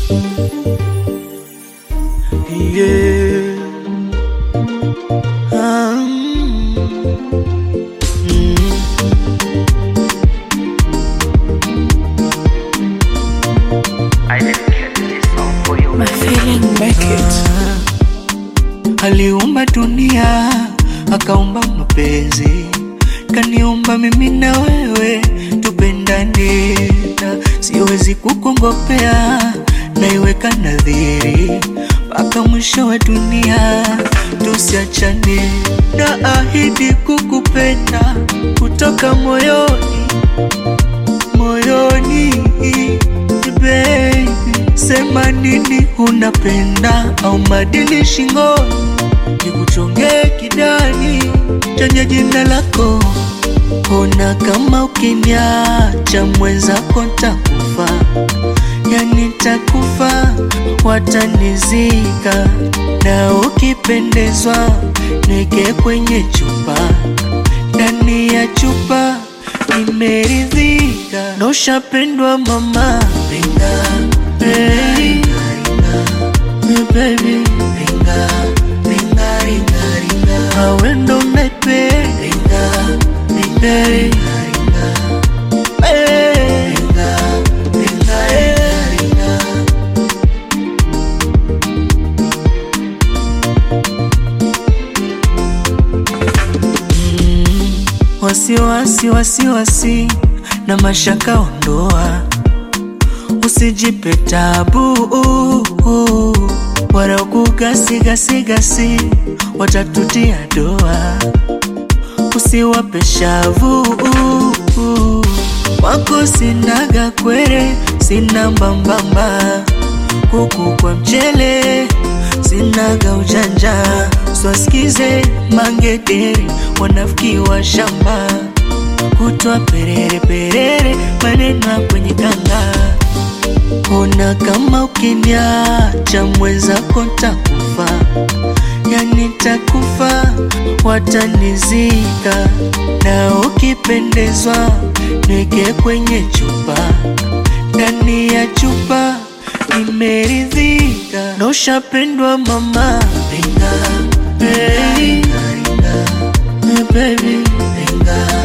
Yeah. Ah, mm, mm. I dedicate this song for you. My feeling make it. Aliumba dunia akaumba mapenzi, kaniumba mimi na wewe tupendane, na siwezi kukongopea, naiweka nadhiri mpaka mwisho wa dunia tusiachane, na ahidi kukupenda kutoka moyoni moyoni baby, sema nini unapenda au madini shingoni, nikuchongee kidani chenye jina lako. Ona kama ukiniacha mwenzako ntakufa, yani takufa, watanizika na ukipendezwa niweke kwenye chupa, ndani ya chupa nimeridhika, na ushapendwa mama, ringa hey. Hey, baby ringa ringa ringa ringa awe ndo naipenda ringa ringa ringa hey. ringa ringa ringa ringa wasiwasi wasiwasi na mashaka ondoa, usijipe tabu wala kugasigasigasi watatutia doa, usiwape shavu wako sinaga kwere, sina mbambamba kuku kwa mchele, sinaga ujanja, swasikize mangederi, wanafiki wa shamba, kutwa perere perere, maneno ya kwenye kanga. Ona kama ukiniacha mwenzako ntakufa, yani takufa, watanizika na ukipendezwa niweke kwenye chupa, ndani ya chupa nimeridhika, na ushapendwa mama, ringa hey. Hey, baby ringa